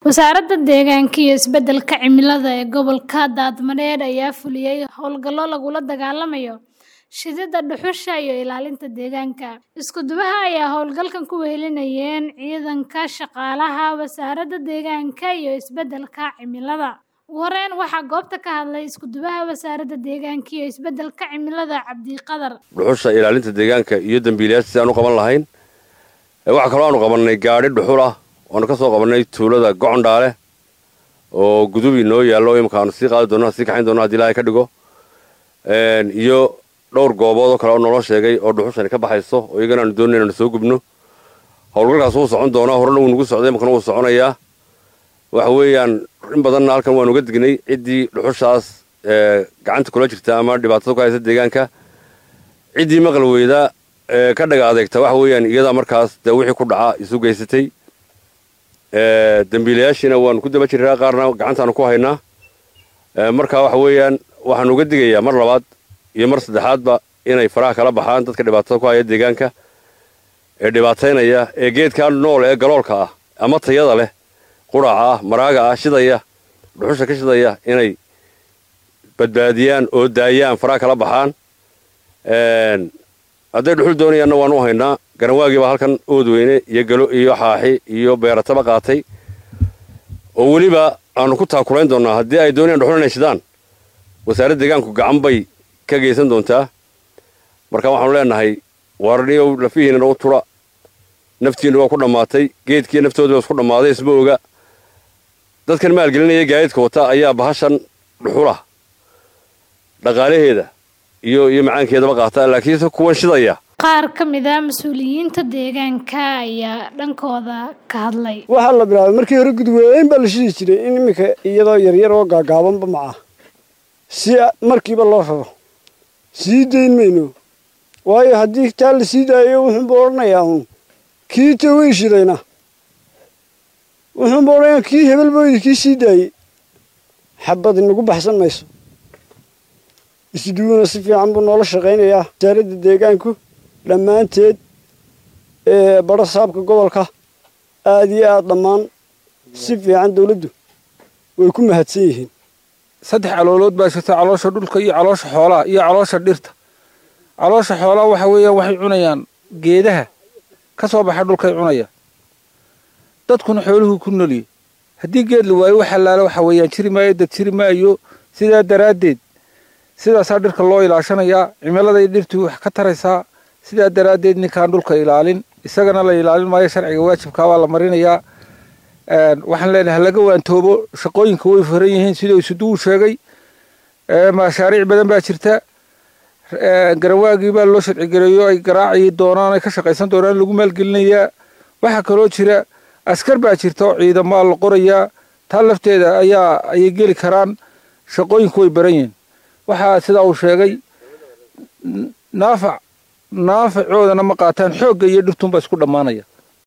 Wasaaradda Deegaanka iyo Isbeddelka Cimilada ee gobolka Daadmareer ayaa fuliyay hawlgallo lagula dagaallamayo shiididda dhuxusha iyo ilaalinta deegaanka. Isku-duwaha ayaa hawlgalkan ku wehelinayeen ciidanka shaqaalaha Wasaaradda Deegaanka iyo Isbeddelka Cimilada. Ugu horeyn, waxaa goobta ka hadlay Isku-duwaha Wasaaradda Deegaanka iyo Isbeddelka Cimilada Cabdiqadar. dhuxusha ilaalinta deegaanka iyo dambiilayaasha si aan u qaban lahayn waxaa kaloo aanu qabannay gaadhi dhuxul ah waanu ka soo qabannay tuulada gocondhaale oo gudubi noo yaallo imika aanu sii qaadi doonno sii kaxayn doonno haddii ilaahay ka dhigo iyo dhowr goobood oo kale oo naloo sheegay oo dhuxushani ka baxayso oo iyagana aanu doonay inaanu soo gubno howlgalkaas wuu socon doonaa horena wuu nagu socday imikana wuu soconayaa waxa weeyaan in badanna halkan waanu uga dignay ciddii dhuxushaas gacanta kula jirta ama dhibaatada ku haysa deegaanka ciddii maqal weyda ka dhaga adeegta waxa weeyaan iyadaa markaas dee wixii ku dhaca isu geysatay dambiilayaashiina waanu ku daba jiraa qaarna gacantaanu ku haynaa marka waxa weeyaan waxaanu uga digayaa mar labaad iyo mar saddexaadba inay faraha kala baxaan dadka dhibaatada ku haya deegaanka ee dhibaataynaya ee geedkaa nool ee galoolka ah ama tayada leh quraaca ah maraaga ah shidaya dhuxusha ka shidaya inay badbaadiyaan oo daayaan faraha kala baxaan hadday dhuxul doonayaanna waanu u haynaa garanwaagii baa halkan oodweyne iyo galo iyo xaaxi iyo beerataba qaatay oo weliba aanu ku taakulayn doonnaa haddii ay doonayaan dhuxul inay shidaan wasaaradda deegaanku gacan bay ka geysan doontaa marka waxaanu leenahay warniyow lafihiinana u tura naftiinna waa ku dhammaatay geedkii naftooda waa isku dhammaaday isma oga dadkan maalgelinaya gaadiidka wata ayaa bahashan dhuxula dhaqaalaheeda iyo iyo macaankeedaba qaata laakiinse kuwan shidaya Qaar ka mid ah mas'uuliyiinta deegaanka ayaa dhankooda ka hadlay. waxaa la bilaabay markii hore gudweyn baa la shidi jiray in iminka iyadoo yaryar oo gaagaabanba maca si markiiba loo raro sii dayn mayno waayo haddii taa la sii daayo wuxuunba odhanayaa uun kii tawey shidayna wuxuunba odhanayaa kii hebel booydi kii sii daayey xabad inagu baxsan mayso isduwuna si fiican buu noola shaqaynayaa wasaaradda deegaanku dhammaanteed ee badho saabka gobolka aada iyo aada dhammaan si fiican dawladdu way ku mahadsan yihiin saddex caloolood baa jirta caloosha dhulka iyo caloosha xoolaha iyo caloosha dhirta caloosha xoolaha waxa weeyaan waxay cunayaan geedaha ka soo baxa dhulkay cunayaan dadkuna xooluhu ku noliyey haddii geed la waayo waxa laala waxa weeyaan jiri maayo dad jiri maayo sidaa daraaddeed sidaasaa dhirka loo ilaashanayaa cimiladay dhirtu wax ka taraysaa sidaa daraaddeed ninkaan dhulka ilaalin isagana la ilaalin maayo sharciga waajibkaa waa la marinayaa waxaan leenahay halaga waantoobo shaqooyinka way furan yihiin siduu isuduwu sheegay mashaariic badan baa jirta garanwaagii baa loo sharcigareeyo ay garaaci doonaan ay ka shaqaysan doonaan lagu maalgelinayaa waxaa kaloo jira askar baa jirta oo ciidamaa la qorayaa taa lafteeda ayaa ayay geli karaan shaqooyinku way baran yihiin waxaa sidaa uu sheegay naafac naafacoodana ma qaataan xoogga iyo dhirtuunbaa isku dhammaanaya